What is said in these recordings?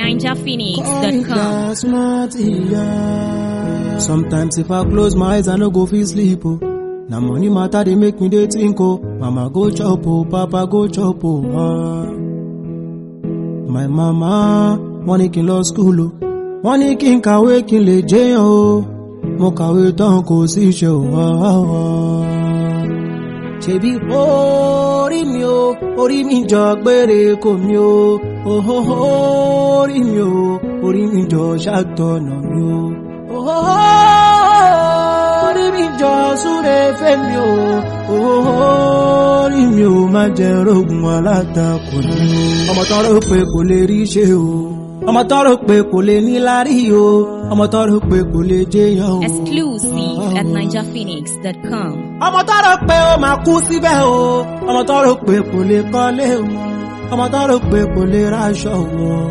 ninjaphoenix.com. smart, yeah. Sometimes if I close my eyes, I no go feel sleep. Oh. Now money matter they make me dey think. Oh, mama go chop, oh, papa go chop, oh. Ah. My mama wọ́n ní kí n lọ school o wọ́n ní kí n kàwé kí n lè jẹ́yàn o mo kàwé tán kò sí iṣẹ́ o. Ah, ah, ah. ṣebí orí mi o orí mi jọ gbére kò mi o ohoho orí mi o orí mi jọ ṣàtọ̀nà mi o ohoho orí mi jọ súre fẹ́mi o ohoho orí mi o má jẹ́ rogun alátakò ni o ọmọ tán rò pé kò lè rí ṣe o ọmọ tán rò pé kò lè níláárí o ọmọ tán rò pé kò lè jẹyàn o. Exclusive at ninjaphoenix.com. ọmọ tó rò pé ó máa kú síbẹ̀ o ọmọ tó rò pé kò lè kọ́lé wọn ọmọ tó rò pé kò lè ráṣọ wọn.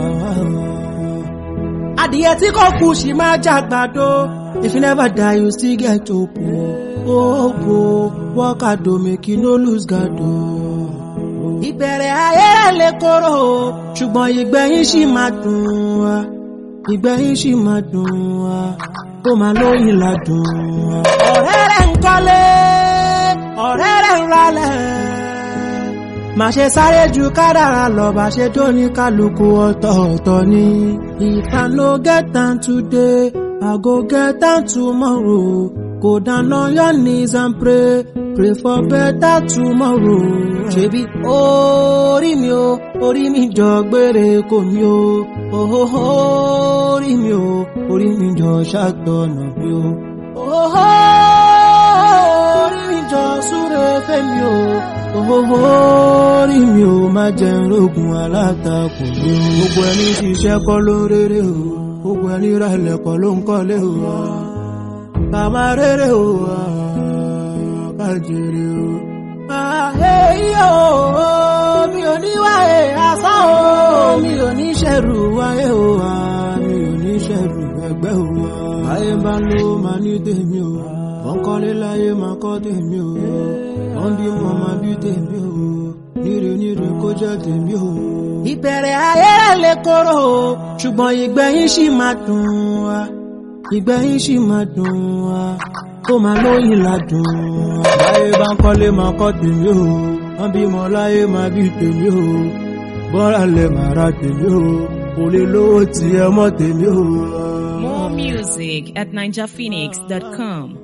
adìyẹ tí kò kú sì máa jàgbàdo if you never die you still get hope o hope o work hard o make you no lose guard o. ìbẹ̀rẹ̀ ayé rẹ̀ lè korò o ṣùgbọ́n ìgbẹ̀yìn sì máa dùn wá ìgbẹ̀yìn sì máa dùn wá kó máa lóyìn ládùn wá. ọ̀rẹ́ rẹ̀ ń kọ́lé ọ̀rẹ́ rẹ̀ ń ralẹ̀ má ṣe sáré ju kádàrá lọ bá ṣe tó ní kálukú ọ̀tọ̀ọ̀tọ̀ ni. if i no get am today i go get am tomorrow go down on your knees and pray pray for better tomorrow. ṣebí orí mi o orí mi jọ gbére kò mi o ohoho orí mi o orí mi jọ ṣàtọ̀nà mi o ohoho orí mi jọ súre fẹ́mi o ohoho orí mi o má jẹ́ rogun alátakò mi o gbogbo ẹni ṣiṣẹ́ kọ́ ló ń rere o gbogbo ẹni ralẹ̀ kọ́ ló ń kọ́lé o ká má rere o ká jèrè o. Àhẹ́yí o, mi ò ní wáyé asán o, mi ò ní ṣẹ̀rù wáyé o, mi ò ní ṣẹ̀rù ẹgbẹ́ o. Ayé bá ló máa ní tèmi o, wọ́n kọ́lé láyé máa kọ́ tèmi o, wọ́n bímọ máa bí tèmi o, níre níre kó jẹ́ tèmi o. Ìbẹ̀rẹ̀ ayé rẹ̀ lè korò o, ṣùgbọ́n ìgbẹ̀yìn ṣì máa dùn wá, ìgbẹ̀yìn ṣì máa dùn wá kó máa lóyìn ládùn. Láyé bá ń kọ́lé máa kọ́ tèmi o, wọ́n bímọ láyé máa bí tèmi o, bọ́ra lẹ̀ máa ra tèmi o, kò lè lówó tiẹ̀ mọ́ tèmi o. More music at ninjaphoenix.com.